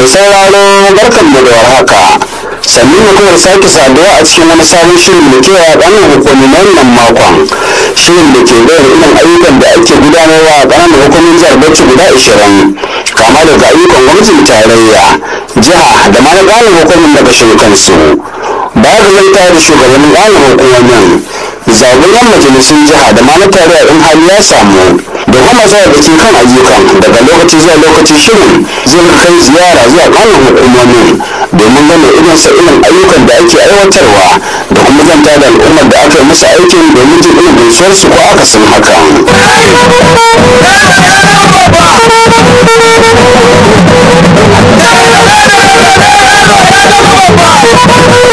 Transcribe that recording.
Mai sauraro barkan mu da warhaka. Sannu mu kawai sake saduwa a cikin wani sabon shirin da ke a ƙananan hukumi na wannan makon. Shirin da ke bayar irin ayyukan da ake gudanarwa a ƙananan hukumin jihar Bauchi guda ashirin. Kama daga ayyukan gwamnatin tarayya, jiha da ma na ƙananan hukumin daga kansu. Baya ga zanta da shugabannin ƙananan hukumomin, zaɓen majalisun jiha da ma na tarayya in hali ya samu. da kuma zuwa da ke kan ayyukan daga lokaci zuwa lokaci shirin zai kai ziyara zuwa kanin hukumomin domin gane irin sa irin ayyukan da ake aiwatarwa da kuma zanta da al'ummar da aka yi musu aikin domin jin irin gaisuwar su ko akasin hakan.